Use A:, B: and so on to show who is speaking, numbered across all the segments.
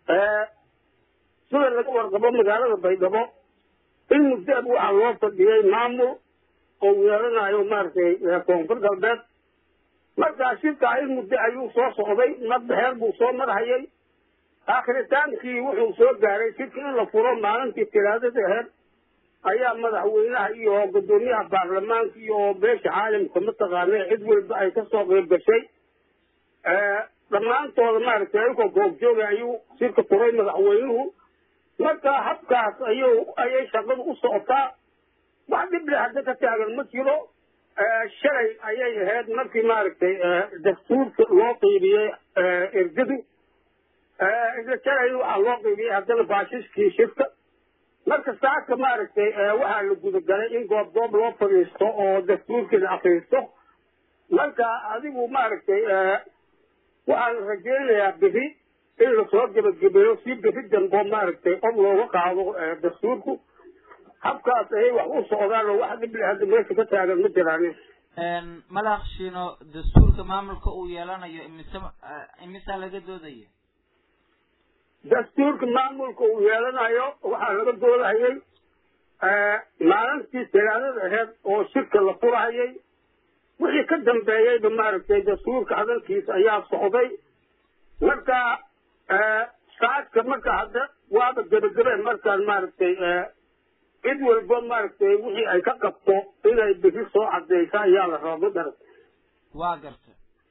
A: sida laga warqabo magaalada baydhabo in muddaab waxaa loo fadhiyey maamul oo weeranayo maaragtay koonfur galbeed markaa shirkaa in muddo ayuu soo socday madbaxeer buu soo marhayay aakhritaankii wuxuu soo gaaray shirka in la furo maalintii tiraadada aheed ayaa madaxweynaha iyo guddoomiyaha baarlamaanka iyo beesha caalamka mataqaana cid walba ay kasoo qeyb gashay dhammaantooda maaragtay ayagoo goobjooga ayuu shirka furay madaxweynuhu marka habkaas ayuu ayay shaqadu u socotaa wax dhible hadda ka taagan ma jiro shalay ayay ahayd markii maaragtay dastuurka loo qiibiyey ergadu isla shalay waxaa loo qiibiyey haddana baashiskii shirka marka saaka maaragtay waxaa la gudagalay in goob goob loo fadhiisto oo dastuurkii la akriisto marka adigu maaragtay waxaan rajaynayaa bixi in lasoo gebagabeeyo si bixi dambo maaragtay qof looga qaado dastuurku habkaas ayay wax u socdaan oo wax dhible hadda meesha ka taagan ma jiraan
B: madax shiino dastuurka maamulka uu yeelanayo imise imisaa laga doodaya
A: dastuurka maamulka uu yeelanayo waxaa laga doodahayay maalintii talaadada aheyd oo shirka la furahayay wixii ka dambeeyeyba maaragtay dastuurka hadalkiisa ayaa socday marka saadka marka hadda waaba gebagabeen markaan maaragtay cid walba maaragtay wixii ay ka qabto inay bixi soo cadeysa ayaa la rabaa madarag
B: waa garta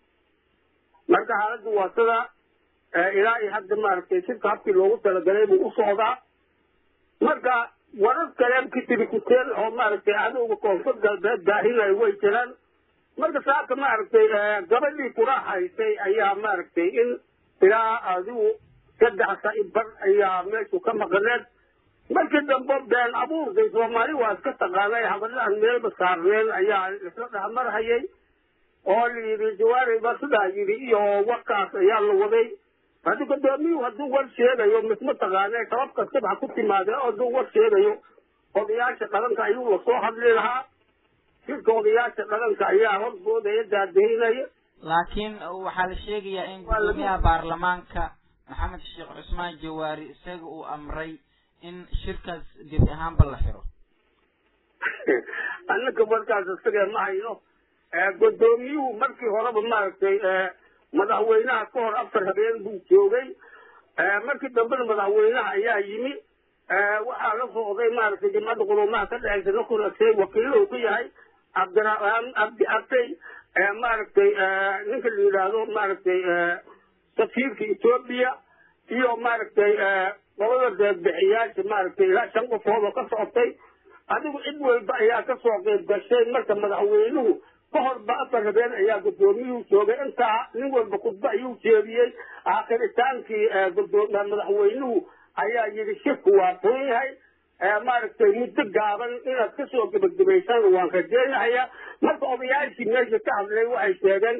A: marka xaaladda waa sida ilaa iyo hadda maaragtay shirka habkii loogu talagalay buu u socdaa marka warar kale kitiri kuteen oo maaragtay cadowga koonfur galbeed daahinayo way jiraan marka saaka maaragtay gabadhii kuraahaysay ayaa maaragtay in ilaa adigu saddex sa'i bar ayaa meeshu ka maqaneed markii dambe been abuurkay soomaali waa iska taqaanay habadlahan meelba saarneen ayaa isla dhexmarhayay oo la yidhi jawaari ba sidaa yidhi iyo warkaas ayaa la waday haddii gudoomiyuhu hadduu war sheegayo misma taqaanee sabab kastaba ha ku timaadee oo hadduu war sheegayo odayaasha dhalanka ayuu lasoo hadli lahaa shirka odayaasha dhalanka ayaa horgoodaya daadahinaya
B: laakiin waxaa la sheegayaa in gudoomiyaha baarlamaanka maxamed sheekh cusmaan jawaari isaga uu amray in shirkaas gebi ahaanba la xiro
A: annaka markaas isagee ma hayno gudoomiyuhu markii horeba maaragtay madaxweynaha ka hor afar habeen buu joogay markii dambena madaxweynaha ayaa yimi waxaa la socday maaragtay jimcadda quruumaha ka dhexaysa nakunasay wakiilahu ka yahay cabdiraxmaan cabdi abtay maaragtay ninka la yidhaahdo maaragtay safiirka etoobiya iyo maaragtay labada deebixiyaasha maaragtay ilaa shan qofood oo ka socotay adigu cid walba ayaa kasoo qeyb gashay marka madaxweynuhu ka horba afar habeen ayaa gudoomiyuhu joogay intaa nin walba khudba ayuu jeediyey aakiritaankii madaxweynuhu ayaa yidhi shirku waa furan yahay maaragtay muddo gaaban inaad kasoo gebagabaysaan waan rajeynahayaa marka odayaashii meesha ka hadlay waxay sheegeen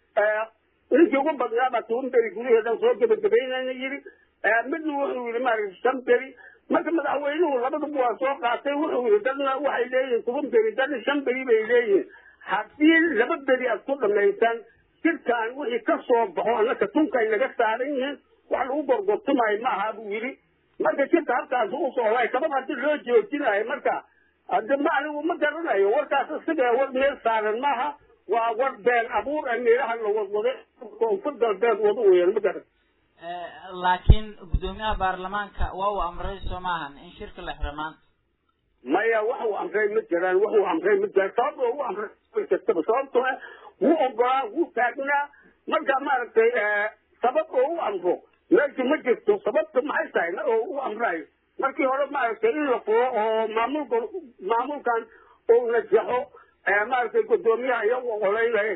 A: ninkii ugu badnaa baa toban beri gudaheedan soo gebagabaynayna yidhi midna wuxuu yidhi maaragtay shan beri marka madaxweynuhu labaduba waa soo qaatay wuxuu yidhi dadna waxay leeyihiin toban beri dadna shan beri bay leeyihiin haddii laba beri aad ku dhamaysaan shirkan wixii ka soo baxo annaka tunkay naga saaran yihiin wax lagu gorgortumayo ma aha buu yidhi marka shirka halkaas u socday sabab haddii loo joojinayo marka hadde ma anigu ma garanayo warkaas isaga war meel saaran maaha waa war been abuur a meelaha la wadwaday koonfur galbeed wada weyan ma garan
B: laakiin gudoomiyaha baarlamaanka waa uu amray soo maahan in shirka la xiro maanta
A: maya wax uu amray ma jiraan wax uu amray ma jiraan sababta ugu amray way jirtaba sababtoo ah wuu ogolaa wuu taagnaa marka maaragtay sabab oo u amro meesha ma jirto sababta maxay tahay mar oo u amrayo markii hore maaragtay in la furo oo maamulka maamulkan uu najaxo maaragtay gudoomiyaha iyagu ogoleynayeen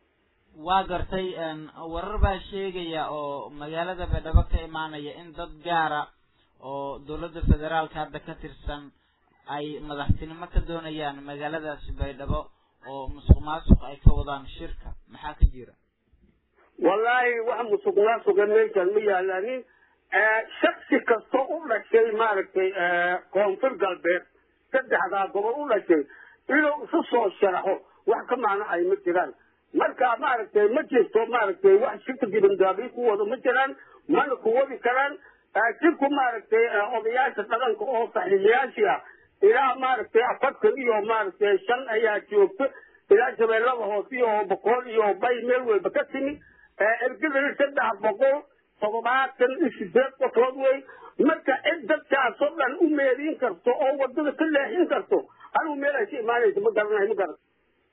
B: waa gartay warar baa sheegaya oo magaalada baydhabo ka imaanaya in dad gaara oo dowladda federaalka hadda ka tirsan ay madaxtinimo ka doonayaan magaaladaasi baydhabo oo musuq maasuq ay ka wadaan shirka maxaa ka jira
A: wallaahi wax musuq maasuqa meeshan ma yaalaanin shaksi kasta u dhashay maaragtay koonfur galbeed saddexdaa gobol u dhashay inuu isu soo sharaxo wax ka macno ay ma jiraan marka maaragtay ma jirto maaragtay wax shirka dibandaabiy ku wado ma jiraan mana ku wadi karaan jirku maaragtay odayaasha dhaqanka oo saxiixiyaashii ah ilaa maaragtay afartan iyo maaragtay shan ayaa joogta ilaa shabeellada hoose iyo boqol iyo bay meel walba ka timi ergadana saddex boqol toddobaatan iyo sideed qofood wey marka cid dadkaasoo dhan u meediin karto oo wadada ka leexin karto anigu meel ay ka imaanayso ma garanayo ma garan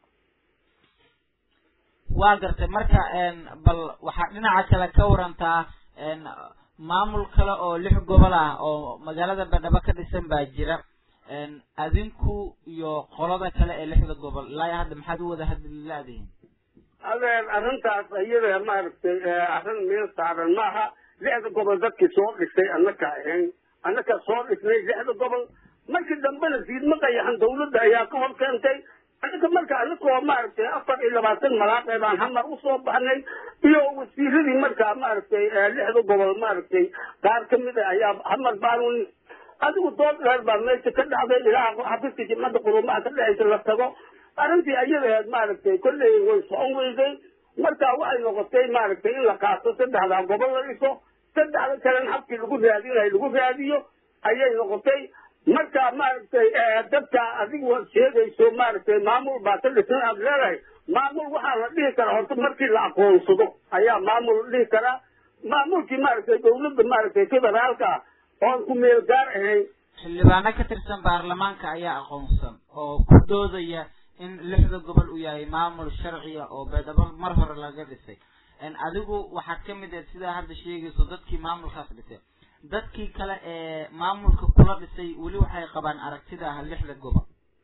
B: waa gartay marka bal waxaad dhinaca kale ka warantaa maamul kale oo lix gobol ah oo magaalada baydhabo ka dhisan baa jira adinku iyo qolada kale ee lixda gobol ilaa hadda maxaad u wada hadlilaadihin
A: adeer arrintaas iyada maaragtay arrin meel saaran maaha lixda gobol dadkii soo dhisay annaka ahayn annaka soo dhisnay lixda gobol markii dambena siidma qayaxan dawladda ayaa ka hor keentay annaka marka anakoo maaragtay afar iyo labaatan malaaqee baan hamar usoo baxnay iyo wasiiradii markaa maaragtay lixda gobol maaragtay qaar ka mid a ayaa hamar baanu adigu dood dheer baa meesha ka dhacday ilaa xafiiska jimcadda qurumaha ka dhexaysa la tago arrintii ayadaheed maaragtay kolley way socon weyday marka waxay noqotay maaragtay in la qaato saddexdaa gobol la dhiso saddexda kalena habkii lagu raadinayo lagu raadiyo ayay noqotay marka maaragtay dadka adigu sheegayso maaragtay maamul baa ka dhisan aad leedahay maamul waxaa la dhihi karaa horta markii la aqoonsado ayaa maamul la dhihi karaa maamulkii maaragtay dawladda maaragtay federaalka ah oon ku meel gaar ahayn
B: xildhibaano ka tirsan baarlamaanka ayaa aqoonsan oo ku doodaya in lixda gobol uu yahay maamul sharciya oo baydhabo mar hore laga dhisay adigu waxaad ka mid ahed sidaa hadda sheegayso dadkii maamulkaas dhisay dadkii kale ee maamulka kula dhisay weli waxay qabaan aragtida ah lixda gobol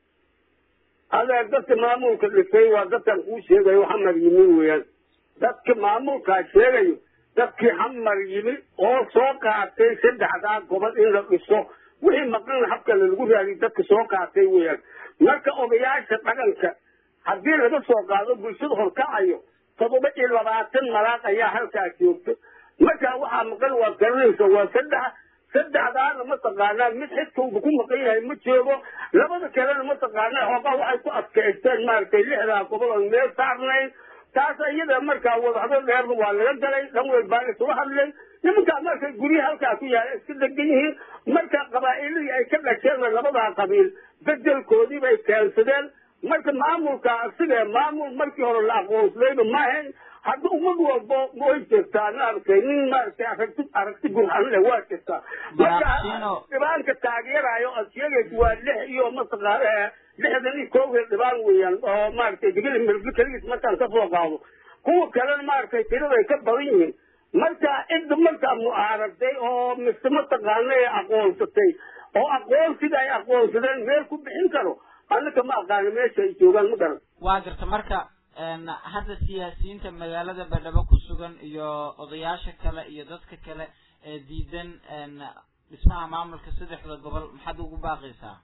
A: adeer dadka maamulka dhisay waa dadkan kuu sheegayo xamar yimi weeyaan dadka maamulkaa sheegayo dadkii xamar yimi oo soo qaatay saddexdaa gobol in la dhiso wixii maqan habkale lagu raadiy dadka soo qaatay weeyaan marka odayaasha dhaqanka haddii laga soo qaado bulshada horkacayo toddoba iyo labaatan malaaq ayaa halkaa joogta marka waxaa maqan waad garanaysa waa saddex saddexdaana mataqaanaa mid xidkawba ku maqan yahay ma joogo labada kalena mataqaanaa xoogaa waxay ku adkaysteen maaragtay lixdaa gobol oon meel saarnayn taas iyada markaa wadahdo dheerba waa laga galay dhan weyn baa isula hadlay nimankaa markay guryaha halkaa ku yaala iska degan yihiin marka qabaa'iladii ay ka dhasheenna labadaa qabiil bedelkoodii bay keensadeen marka maamulka asiga maamul markii hore la aqoonsadayba ma ahayn hadda ummad walbo way jirtaa maaragtay nin maaragtay aragti aragti gurxan leh waa jirtaa marka dhibaanka taageerayo aad sheegaysa waa lix iyo mataqaana lixdan iyo kowgeed dhibaan weeyaan oo maaragtay digada mirbi keligiis markaan kasoo qaado kuwa kalena maaragtay tiraday ka badan yihiin marka cidda markaa mucaaragtay oo mise mataqaana ee aqoonsatay oo aqoonsiga ay aqoonsadeen meel ku bixin karo annaka ma aqaano meesha ay joogaan ma garan
B: waa garta marka hadda siyaasiyiinta magaalada baydhabo ku sugan iyo odayaasha kale iyo dadka kale ee diidan dhismaha maamulka saddexda gobol maxaad ugu baaqaysaa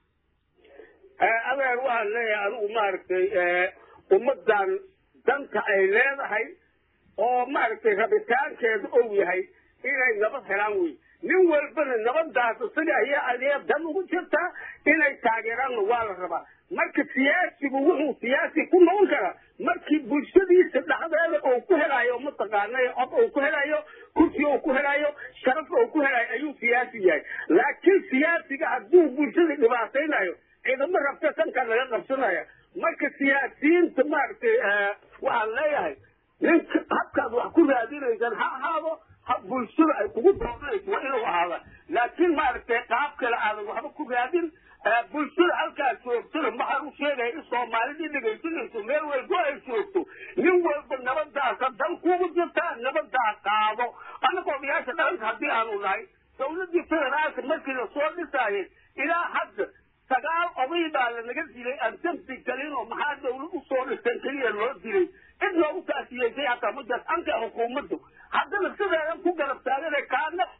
A: adeer waxaan leeyahay anigu maaragtay ummadan danta ay leedahay oo maaragtay rabitaankeeda ou yahay inay nabad helaan wey nin walbana nabadaas isaga ayaa adee dan ugu jirtaa inay taageeraanna waa la rabaa marka siyaasigu wuxuu siyaasi ku noqon karaa markii bulshadiisa dhexdeeda uu ku helayo mataqaanay cod uu ku helayo kursi uu ku helayo sharaf uu ku helayo ayuu siyaasi yahay laakiin siyaasiga hadduu bulshada dhibaataynayo ciidamo rabta sanka laga qabsanaya marka siyaasiyiinta maaragtay waxaan leeyahay ninka habkaad wax ku raadinaysaan ha ahaado hab bulshada ay kugu dooranayso waa inuu ahaada laakiin maaragtay qaab kale aadan waxba ku raadin bulshada halkaa joogtana maxaa u sheegaya in soomaalidii dhegaysanayso meel walbo ay joogto nin walba nabadaasa dan kugu jirtaa nabadaa qaado annagoo odayaasha dhaqanka haddii aanu nahay dawladdii federaalka markii lasoo dhisaayay ilaa hadda sagaal oday baa lanaga dilay aan dambi galin oo maxaa dawlad usoo dhisan keliya loo dilay cid loogu taasiyeysay hataa ma jirta anka xukuumaddu haddana sideedan ku garab taagane kaana